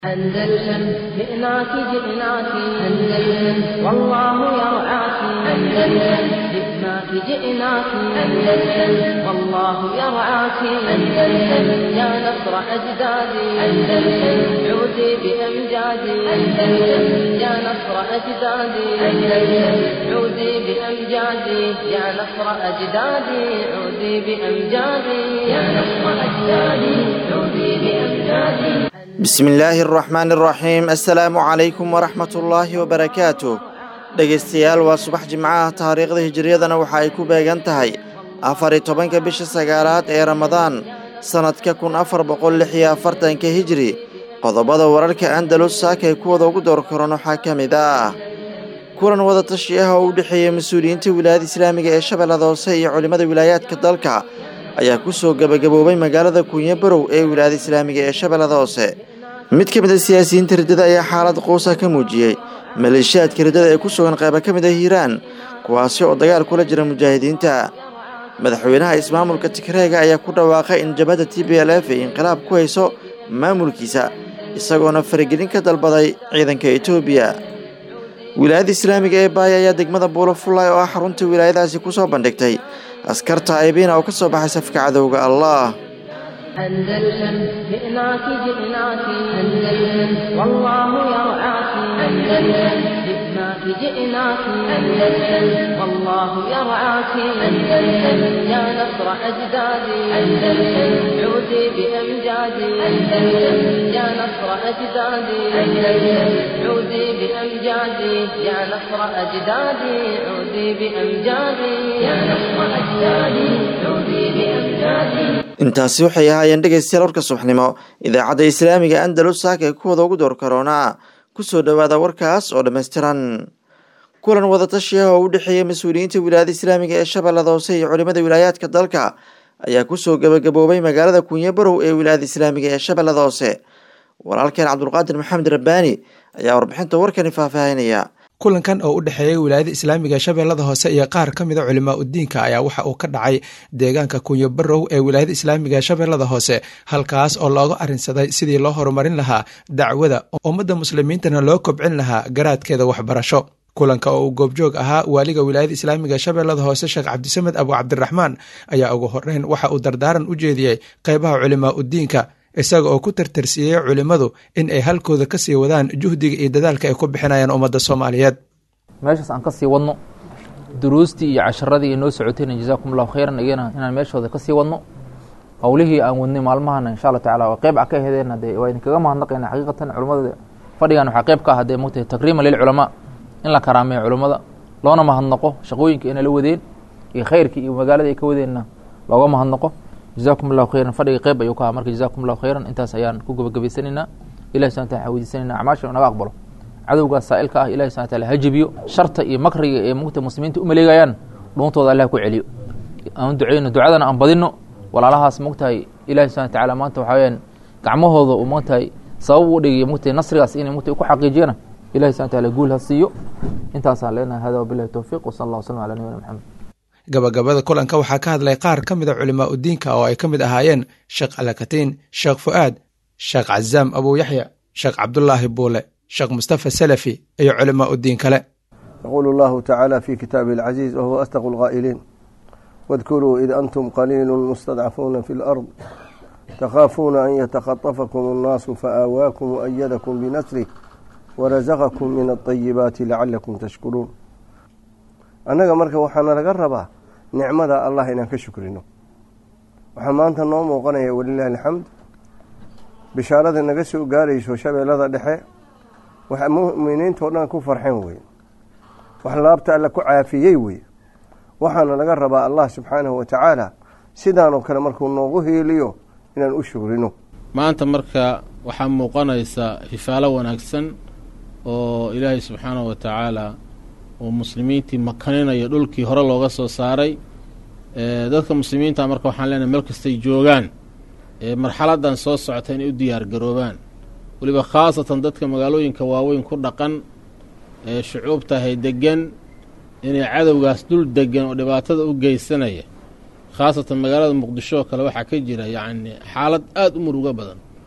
أندلسن جئناك جئناك أندلسن والله يرعاك أندلسن جئناك جئناك أندلسن والله يرعاك أندلسن يا نصر أجدادي أندلسن عودي بأمجادي أندلسن يا نصر أجدادي أندلسن عودي بأمجادي يا نصر أجدادي عودي بأمجادي يا نصر أجدادي عودي بأمجادي bismillaahi araxmaani araxiim assalaamu calaykum waraxmatullaahi wabarakaatu dhegaystayaal waa subax jimcaha taariikhda hijiriyadana waxa ay ku beegan tahay afar iyo tobanka bisha sagaalaad ee ramadaan sannadka kun afar boqol lix iyo afartanka hijri qodobada wararka andalus saakay kuwada ugu door karan waxaa ka mid ah kulan wadatashi ah oo u dhexeeya mas-uuliyiinta wilaayada islaamiga ee shabeellada hoose iyo culimmada wilaayaadka dalka ayaa ku soo gebagaboobay magaalada kuunyo barow ee wilaayada islaamiga ee shabeellada hoose mid ka mid a siyaasiyiinta riddada ayaa xaalad quusa ka muujiyey maleeshiyaadka riddada ee ku sugan qayba ka mid ah hiiraan kuwaasi oo dagaal kula jira mujaahidiinta madaxweynaha ismaamulka tigreega ayaa ku dhawaaqay in jabhadda t b l f ay inqilaab ku hayso maamulkiisa isagoona faragelin ka dalbaday ciidanka etoobiya wilaayada islaamiga ee baaya ayaa degmada buulo fullaay oo ah xarunta wilaayadaasi ku soo bandhigtay askarta aybiina oo ka soo baxay safka cadowga allah أندلسن جئناك جئناك أندلسن والله يرعاك أندلسن جئناك جئناك أندلسن والله يرعاك أندلسن يا نصر أجدادي أندلسن عودي بأمجادي أندلسن يا نصر أجدادي أندلسن عودي بأمجادي يا نصر أجدادي عودي بأمجادي يا نصر أجدادي عودي بأمجادي intaasi waxay ahaayeen dhegaystayaal warka subaxnimo idaacadda islaamiga andalus saaka ee kuwada ugu door karoonaa ku soo dhowaada warkaas oo dhammaystiran kulan wadatashi ah oo u dhexeeya mas-uuliyiinta wilaayada islaamiga ee shabeellada hoose iyo culimmada wilaayaadka dalka ayaa kusoo gebagaboobay magaalada kuunyo barow ee wilaayada islaamiga ee shabeellada hoose walaalkeen cabdulqaadir maxamed rabbaani ayaa warbixinta warkani faahfaahinaya kulankan oo u dhexeeyay wilaayada islaamiga shabeellada hoose iyo qaar ka mida culimaa udiinka ayaa waxa uu ka dhacay deegaanka kunyo barow ee wilaayada islaamiga shabeellada hoose halkaas oo looga arrinsaday sidii loo horumarin lahaa dacwada ummadda muslimiintana loo kobcin lahaa garaadkeeda waxbarasho kulanka oo uu goobjoog ahaa waaliga wilaayada islaamiga shabeellada hoose sheekh cabdisamed abu cabdiraxmaan ayaa ugu horreyn waxa uu dardaaran u jeediyey qeybaha culimaa udiinka isaga oo ku tartarsiiyey culimmadu in ay halkooda ka sii wadaan juhdiga iyo dadaalka ay ku bixinayaan ummadda soomaaliyeed meeshaas aan ka sii wadno duruustii iyo casharadii inoo socotayna jazaakum allahu khayran iyana inaan meeshooda ka sii wadno howlihii aan wadnay maalmahana insha allah tacala waa qeyb a ka hedeen dee waa idinkaga mahadnaqayna xaqiiqatan culimmada fadhigan waxaa qeyb ka ah dee mogtahay takriiman lilculamaa in la karaameeyo culimmada loona mahadnaqo shaqooyinka inay la wadeen iyo khayrkii iyo magaalada ay ka wadeenna looga mahadnaqo jazakum allahu khayran fadhiga qeyb ayuu ka aha marka jazakum allahu khayran intaas ayaan ku gabagabaysanaynaa ilahi subana tala weydiisanayna acmaasha inaga aqbalo cadowgaas saa'ilka ah ilahi subana tala ha jebiyo sharta iyo makriga ee mugta muslimiinta u maleegayaan dhuuntooda allah ku celiyo aan duceyno ducadana aan badino walaalahaas mogtahay ilahi subana tacala maanta waxaa weyaan gacmahooda uu mogtahay sabab u dhigiyo mogtahay nasrigaas inay mogtahay ku xaqiijiyana ilahi subana tala guul ha siiyo intaasaan leenahay hada wabilahi towfiq wasala allah wasalam ala nabiyina maxamed gabagabada kulanka waxaa ka hadlay qaar ka mida culimaa udiinka oo ay ka mid ahaayeen sheekh alakatiin sheekh fu'aad sheekh cazaam abuu yaxya sheekh cabdulaahi buule sheekh mustafa salafi iyo culimaa udiin kale yaquulu allahu tacaala fi kitaabihi alcaziiz wahuwa asdaqu lqaa'iliin wadkuruu id antum qaliilu mustadcafuuna fi lard takhaafuuna an yatakhatafakum annaasu faآawaakum waأyadakum binasrih warazaqakum min alطayibaati lacalakum tashkuruun annaga marka waxaana laga rabaa nicmada allah inaan ka shukrino waxaa maanta noo muuqanaya walilahi alxamd bishaarada naga soo gaarayso shabeellada dhexe wax muminiintao dhan ku farxeen wey wax laabta alla ku caafiyey wey waxaana laga rabaa allah subxaanahu wa tacaala sidaanoo kale markuu noogu hiiliyo inaan u shukrino maanta marka waxaa muuqanaysa fifaalo wanaagsan oo ilaahay subxaanahu wa tacaala oo muslimiintii makaninayo dhulkii hore looga soo saaray dadka muslimiinta marka waxaan leenahay meel kastay joogaan marxaladan soo socota inay u diyaar garoobaan weliba khaasatan dadka magaalooyinka waaweyn ku dhaqan ee shucuubtahay degan inay cadowgaas dul degan oo dhibaatada u geysanaya khaasatan magaalada muqdisho oo kale waxaa ka jira yacni xaalad aada u murugo badan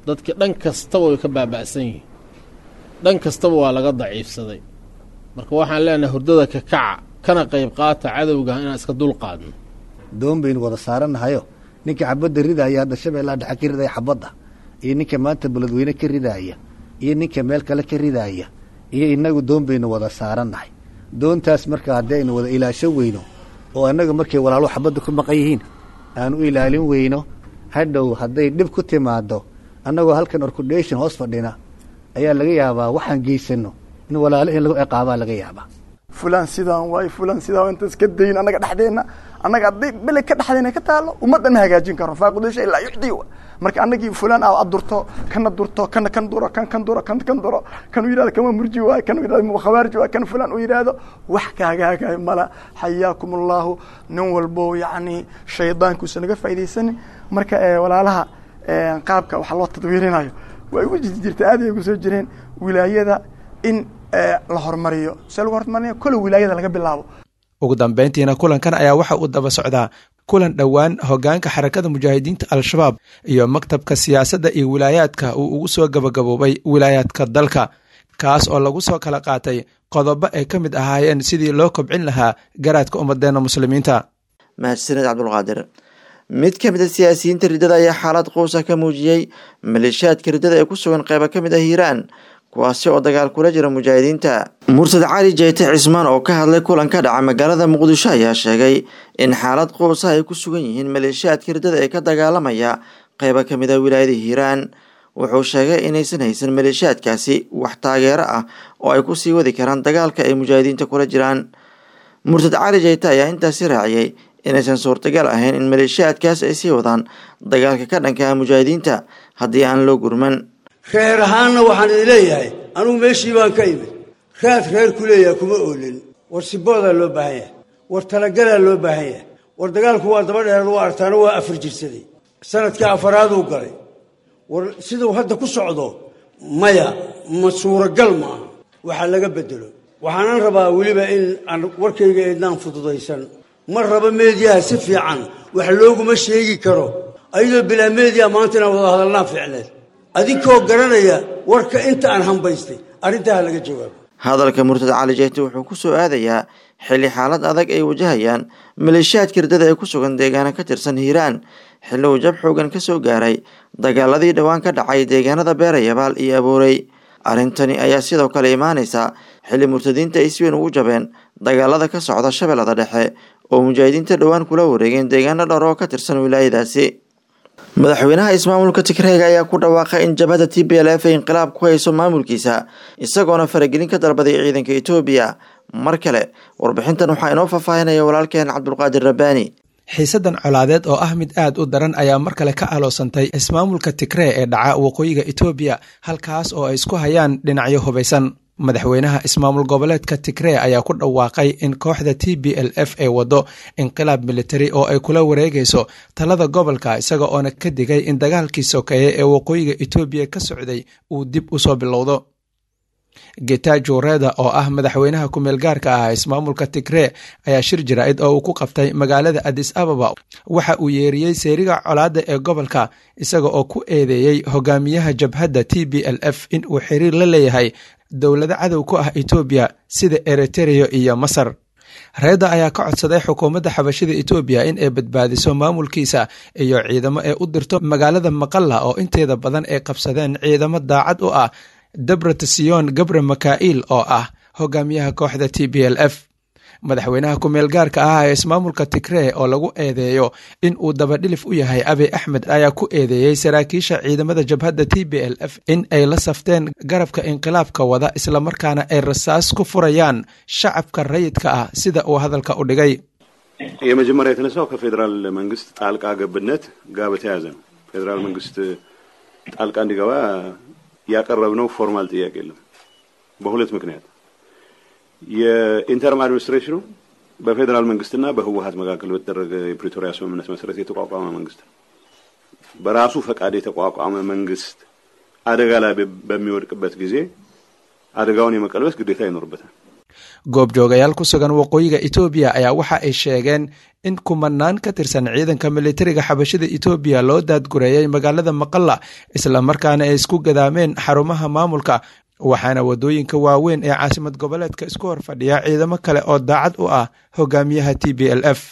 dadkii dhan kastaba way ka baaba'san yihiin dhan kastaba waa laga daciifsaday marka waxaan leenahay hurdada ka kaca kana qayb qaata cadowga inaan iska dul qaadno doon baynu wada saarannahayo ninka xabadda ridaaya hadda shabeellaha dhexe ka ridaya xabadda iyo ninka maanta beledweyne ka ridaaya iyo ninka meel kale ka ridaaya iyo innagu doon baynu wada saarannahay doontaas marka haddii aynu wada ilaasho weyno oo annaga markay walaaluhu xabadda ku maqan yihiin aanu u ilaalin weyno hadhow hadday dhib ku timaado annagoo halkan orkudhation hoos fadhina ayaa laga yaabaa waxaan geysanno in walaalo in lagu ciqaabaa laga yaabaa fulaan sidaan waayo fulaan sidaan inta iska dayin annaga dhexdeenna annaga hadday bele ka dhexdeena ka taalo ummadda ma hagaajin karo faaqudasha ilaa yucdi marka annagii fulaan aa ad durto kana durto kana kan duro kan kan duro kan kan duro kan u yidhahdo kama murji waayo kan u yidhahdo khawaarji waayo kan fulaan u yidhaahdo wax kaagaagayo mala xayaakum allahu nin walbo yacni shaydaankuusa naga faaidaysanin marka walaalaha qaabka waxa loo tadwiirinayo way ugu jiri jirta aad ay ugu soo jireen wilaayada in la horumariyo see lagu horumarinaya kole wilaayada laga bilaabo ugu dambeyntiina kulankan ayaa waxa uu daba socdaa kulan dhowaan hoggaanka xarakada mujaahidiinta al-shabaab iyo maktabka siyaasadda iyo wilaayaadka uu ugu soo gabagaboobay wilaayaadka dalka kaas oo lagu soo kala qaatay qodobo ay ka mid ahaayeen sidii loo kobcin lahaa garaadka ummadeenna muslimiinta mahadsaned cabdulqaadir mid ka mid a siyaasiyiinta riddada ayaa xaalad quusa ka muujiyey maleeshiyaadka riddada ee ku sugan qeyba ka mid ah hiiraan kuwaasi oo dagaal kula jira mujaahidiinta mursad cali jeyte cismaan oo ka hadlay kulan ka dhaca magaalada muqdisho ayaa sheegay in xaalad quusa ay ku sugan yihiin maleeshiyaadka riddada ee ka dagaalamaya qeyba ka mid ah wilaayada hiiraan wuxuu sheegay inaysan haysan maleeshiyaadkaasi wax taageero ah oo ay ku sii wadi karaan dagaalka ay mujaahidiinta kula jiraan mursad cali jeyte ayaa intaasi raaciyey inaysan suurtagal ahayn in maleeshiyaadkaas ay sii wadaan dagaalka ka dhanka ah mujaahidiinta haddii aan loo gurman reer ahaanna waxaan idin leeyahay anugu meeshii baan ka imid raad reer ku leeyahay kuma oolin war siboodaa loo baahan yahay war talagalaa loo baahan yahay war dagaalku waa daba dheeraad waa artaano waa afar jirsaday sanadka afaraaduu galay war siduu hadda ku socdo maya ma suuragal ma aha waxaa laga bedelo waxaanan rabaa weliba in aan warkayga eednaan fududaysan ma rabo meediyaha si fiican wax looguma sheegi karo ayadoo bilaa meediya maanta inaan wada hadalnaa fiicneed adinkoo garanaya warka inta aan hambaystay arrintaa ha laga jawaabo hadalka murtad cali jeyte wuxuu ku soo aadayaa xilli xaalad adag ay wajahayaan maleeshiyaadka riddada ee ku sugan deegaana ka tirsan hiiraan xilli uu jab xoogan ka soo gaaray dagaaladii dhowaan ka dhacay deegaanada beerayabaal iyo aboorey arrintani ayaa sidoo kale imaanaysa xilli murtadiinta ay si weyn ugu jabeen dagaalada ka socda shabeellada dhexe oo mujaahidiinta dhowaan kula wareegeen deegaano dhowr oo ka tirsan wilaayadaasi madaxweynaha ismaamulka tigreega ayaa ku dhawaaqay in jabhada t b l f ay inqilaab ku hayso maamulkiisa isagoona faragelin ka dalbaday ciidanka etoobiya mar kale warbixintan waxaa inoo faahfaahinaya walaalkeen cabdulqaadir rabbaani xiisadan colaadeed oo ah mid aad u daran ayaa mar kale ka aloosantay ismaamulka tigree ee dhaca waqooyiga etoobiya halkaas oo ay isku hayaan dhinacyo hubaysan madaxweynaha ismaamul goboleedka tigree ayaa ku dhawaaqay in kooxda t b l f ay waddo inqilaab militari oo ay kula wareegayso talada gobolka isaga oona ka digay in dagaalkii sokeeye ee waqooyiga etoobiya ka socday uu dib u soo bilowdo getajo reda oo ah madaxweynaha kumeel gaarka ah ismaamulka tigree ayaa shir jaraa'id oo uu ku qabtay magaalada adis ababa waxa uu yeeriyey seeriga colaadda ee gobolka isaga oo ku eedeeyey hogaamiyaha jabhadda t b l f in uu xiriir la leeyahay dowlado cadow ku ah etoobiya sida eritereya iyo masar reeda ayaa ka codsaday xukuumadda xabashida etoobiya in ay badbaadiso maamulkiisa iyo ciidamo ee u dirto magaalada maqalla oo inteeda badan ay qabsadeen ciidamo daacad u ah dabratasiyon gabre makail oo ah hogaamiyaha kooxda t b l f madaxweynaha kumeel gaarka ah ee ismaamulka tigree oo lagu eedeeyo in uu dabadhilif u yahay abiy axmed ayaa ku eedeeyey saraakiisha ciidamada jabhadda t b l f in ay la safteen garabka inqilaabka wada islamarkaana ay rasaas ku furayaan shacabka rayidka ah sida uu hadalka u dhigay የመጀመሪያ የተነሳው ከፌዴራል መንግስት ጣልቃ ገብነት ጋር በተያያዘ ነው። ፌዴራል መንግስት ጣልቃ እንዲገባ ያቀረብነው ፎርማል ጥያቄ የለም። በሁለት ምክንያት የኢንተርም አድሚኒስትሬሽኑ በፌዴራል መንግስትና በህወሀት መካከል በተደረገ የፕሪቶሪያ ስምምነት መሰረት የተቋቋመ መንግስት ነው። በራሱ ፈቃድ የተቋቋመ መንግስት አደጋ ላይ በሚወድቅበት ጊዜ አደጋውን የመቀልበስ ግዴታ ይኖርበታል። goobjoogayaal ku sugan waqooyiga etoobiya ayaa waxa ay sheegeen in kumanaan ka tirsan ciidanka militariga xabashida etoobiya loo daadgureeyay magaalada maqalla islamarkaana ay isku gadaameen xarumaha maamulka waxaana waddooyinka waaweyn ee caasimad goboleedka isku hor fadhiya ciidamo kale oo daacad u ah hogaamiyaha t b l f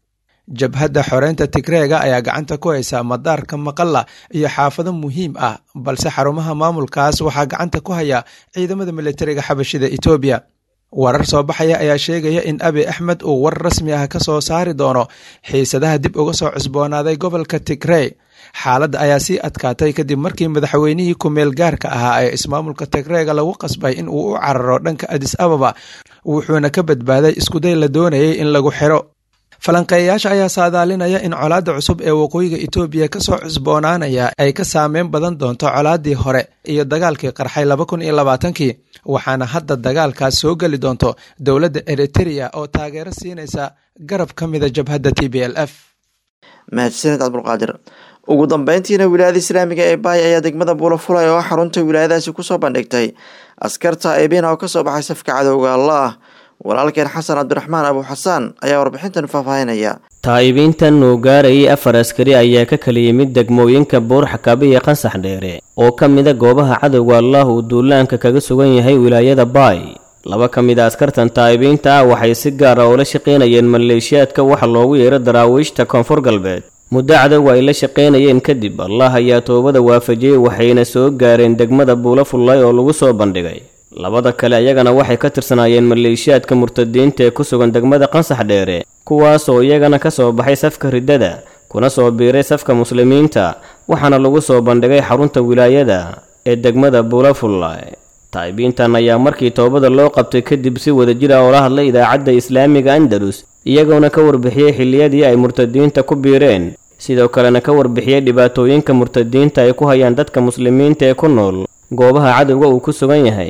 jabhadda xoreynta tigreega ayaa gacanta ku haysa madaarka maqalla iyo xaafado muhiim ah balse xarumaha maamulkaas waxaa gacanta ku haya ciidamada militariga xabashida etoobiya warar soo baxaya ayaa sheegaya in abi axmed uu war rasmi ah ka soo saari doono xiisadaha dib uga soo cusboonaaday gobolka tigrey xaaladda ayaa sii adkaatay kadib markii madaxweynihii ku-meel gaarka ahaa ee ismaamulka tigreega lagu qasbay in uu u cararo dhanka adis ababa wuxuuna ka badbaaday iskuday la doonayay in lagu xiro falanqeeyayaasha ayaa saadaalinaya in colaadda cusub ee waqooyiga etoobiya ka soo cusboonaanaya ay ka saameyn badan doonto colaaddii hore iyo dagaalkii qarxay laba kun iyo labaatankii waxaana hadda dagaalkaas soo geli doonto dowladda eritereya oo taageero siinaysa garab ka mida jabhadda t b l f mahadsaned cabdulqaadir ugu dambeyntiina wilaayada islaamiga ee baay ayaa degmada buulafulay oo xarunta wilaayadaasi kusoo bandhigtay askarta eebina oo kasoo baxay safka cadowga alla ah walaalkeen xasan cabdiraxmaan abu xasaan ayaa warbixintan faahfaahinaya taa'ibiintan uu gaarayay afar askari ayaa ka kala yimid degmooyinka buurxakabe iyo qansax dheere oo ka mida goobaha cadowga allah uu duulaanka kaga sugan yahay wilaayada baay laba ka mid a askartan taa'ibiinta ah waxay si gaar ah ula shaqaynayeen maleeshiyaadka waxa loogu yeero daraawiishta koonfur galbeed muddo cadowga ay la shaqaynayeen kadib allah ayaa toobada waafajiyey waxayna soo gaareen degmada buulafullay oo lagu soo bandhigay labada kale ayagana waxay ka tirsanaayeen maleeshiyaadka murtadiinta ee ku sugan degmada qansax dheere kuwaasoo iyagana ka soo baxay safka riddada kuna soo biiray safka muslimiinta waxaana lagu soo bandhigay xarunta wilaayada ee degmada buulafullay taa'ibiintan ayaa markii toobada loo qabtay kadib si wadajir ah oo la hadlay idaacadda islaamiga andalus iyagoona ka warbixiyey xilliyadii ay murtadiinta ku biireen sidoo kalena ka warbixiyey dhibaatooyinka murtadiinta ay ku hayaan dadka muslimiinta ee ku nool goobaha cadowga uu ku sugan yahay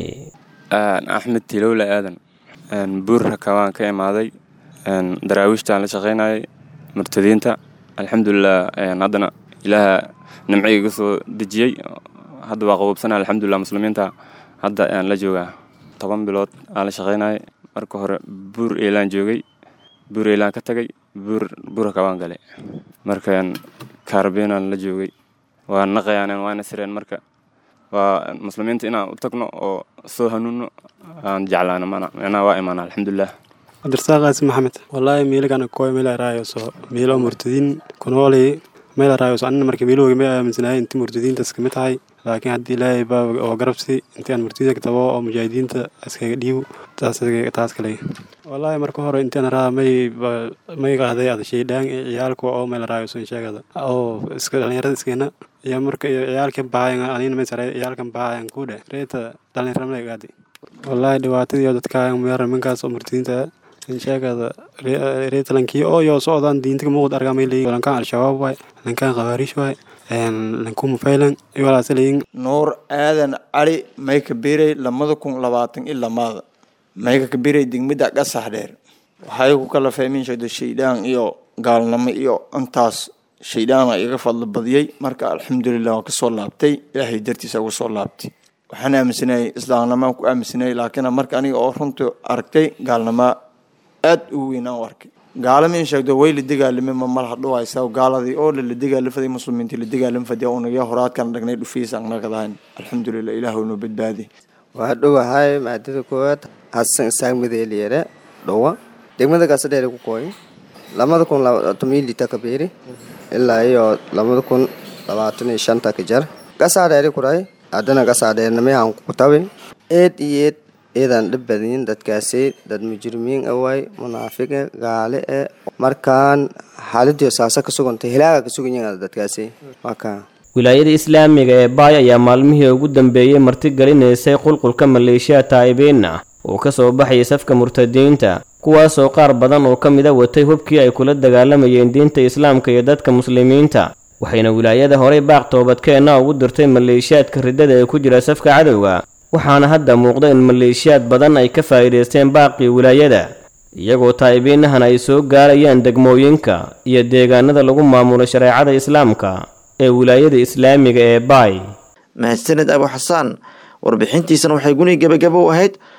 axmed tilowle aadan buurraka waan ka imaaday daraawiishtaan la shaqaynayay murtadiinta alxamdulilah haddana ilaaha nimciga iga soo dejiyey hadda waa qaboobsana alxamdulilah muslimiinta hadda aan la joogaa toban bilood aan la shaqaynayay marka hore buur eelaan joogay buur eelaan ka tagay buur buurraka waan galay markaan kaarabeenaan la joogay waa naqayaan waana sireen marka waa muslimiinta inaan u tagno oo soo hanuuno aan jeclaano micnaha waa imaana alxamdulilah cabdirasaaq qaasim maxamed wallaahi miiligan koy meel raayoso miilo murtadiin kunooli meel raayoso anina marka miilooga ma aaminsanahay inti murtadiintas kamid tahay laakiin haddii ilaahay baa oo garabsi intii aan murtadiinta tabo oo mujaahidiinta iskaga dhiibo taas taas kale wallaahi marka hore intaan raa may may qahday ada shaydhaan ciyaalka oo meel raayoso sheegada oo iska dhalinyarada iskeena iyo marka iyo ciyaalkan baayan anina may saray ciyaalkan baayan ku dhe reeta dhalinyarada gaadi wallaahi dhibaatadii dadkaayan meera minkaas oo murtadiinta sheegada reetalankii oo yo socdaan diinta muuqd argamay leeyihin lankaan al-shabaab waay lankaan khawaarish waay lankuma faylan iwalaasa leeyin nuur aadan cali may kabiray lamada kun labaatan i lamaada mayka kabiray degmada qasax dheer waxay ku kala fahmin sheegda shaydaan iyo gaalnimo iyo intaas shaydaan iga fadlo badiyey marka alxamdulilah waan kasoo laabtay ilaahay dartiisa uga soo laabtay waxaan aaminsanayay islaamnimaan ku aaminsanayay laakiin marka aniga oo runta aragtay gaalnimo aad u weynaan u arkay gaalama in sheegdo way la dagaalame ma malaha dhawaysa gaaladii oo la dagaalafaday muslimiintii la dagaalamfaday unaga horaadkan dhagnay dhufiisa anagadahan alxamdulilah ilaahu noo badbaadi waa dhowahay maadada koowaad hasan isaaq mideeliyere dhowa degmada gasadheere ku kooy lamada kun tomilita kabeeri ilaa iyo lamada kun labaatan iyo shanta ka jar gasaadheere kuray haddana gasaadheernamayahan kutabi eed iyo eed eedaan dhib badayin dadkaasi dad mujrimiin awaay munaafiqe gaale e markaan xaaladii saasa ka sugantay hilaaga ka suganyihin dadkaasi marka wilaayada islaamiga ee baay ayaa maalmihii ugu dambeeyey martigelinaysay qulqulka maleeshiya taa'ibiin ah oo ka soo baxayay safka murtadiinta kuwaasoo qaar badan oo ka mida watay hubkii ay kula dagaalamayeen diinta islaamka iyo dadka muslimiinta waxayna wilaayada horey baaq toobadkeenna ugu dirtay maleeshiyaadka riddada ee ku jira safka cadowga waxaana hadda muuqda in maleeshiyaad badan ay ka faa'iidaysteen baaqii wilaayada iyagoo taa'ibiinahan ay soo gaarayaan degmooyinka iyo deegaanada lagu maamulo shareecada islaamka ee wilaayada islaamiga ee baay mahadsaned abu xasaan warbixintiisana waxay guni gebagabo u ahayd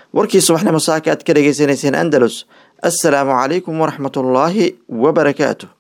warkii subaxnimo saaka aad ka dhegaysanayseen andalus assalaamu calaykum waraxmatullaahi wabarakaatu